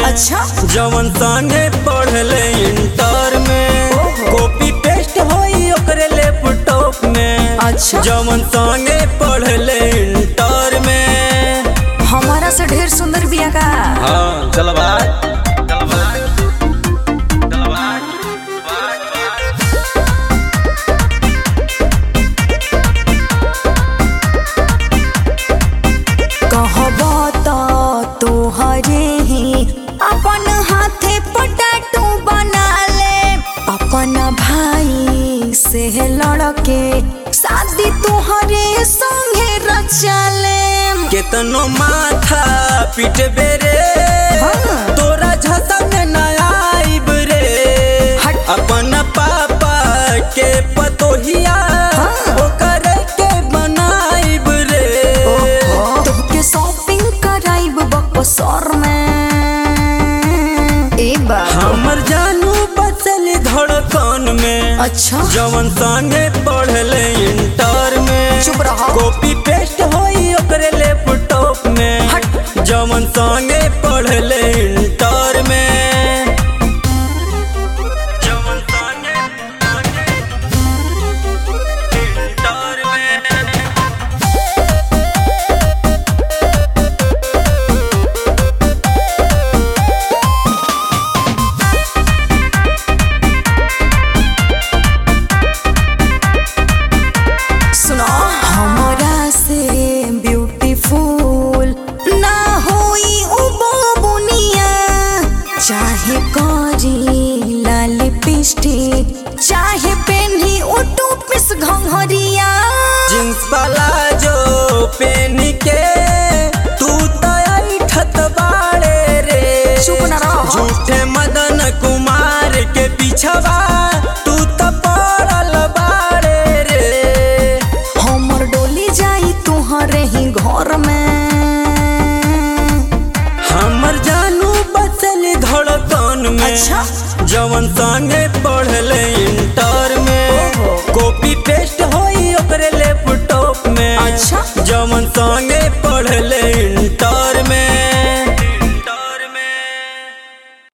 अच्छा जवन संगे पढ़ले इंटर में ओहो। कॉपी पेस्ट होई ओकरे लैपटॉप में अच्छा। जवन संगे पढ़ले इंटर में हमारा से ढेर सुंदर बिया का हाँ चल भाई चल भाई चल भाई भाई भाई कहब तो तोहरे ही अपन हाथे पटाटू बना ले अपन भाई से लड़के शादी तोहरे संगे रचा ले केतनो माथा पीट बेरे हाँ। तोरा झसा में ना आइब रे हट। अपन पापा के पतोहिया हाँ। ओकर के बनाइब रे तोहके शॉपिंग कराइब बकसर में ए बा हमर जानू बचल धड़कन में अच्छा जवन संगे पढ़ले इंटर में चुप रहा। कॉपी पेस्ट होई ओकरे लैपटॉप में हट। जवन संगे पढ़ले इंटर में जवन संगे इंटर में सुनो हमरा से ब्यूटीफुल ना होई उ बुनिया चाहे करी लाल लिपस्टिक चाहे पेन्ही उ टूपिस घंघरिया जींस वाला जो पेन के तू तो ऐठत बाड़े रे चुप ना रहो। झूठे मदन कुमार के पीछवा तू तो पड़ल बाड़े रे हमर डोली जाई तुहरे ही घर में हमर जानू बचल धड़कन में अच्छा। जवन संगे पढ़ले इंटर में ओहो। कॉपी पेस्ट होई ओकरे लैपटॉप में अच्छा। जवन संगे पढ़ले इंटर में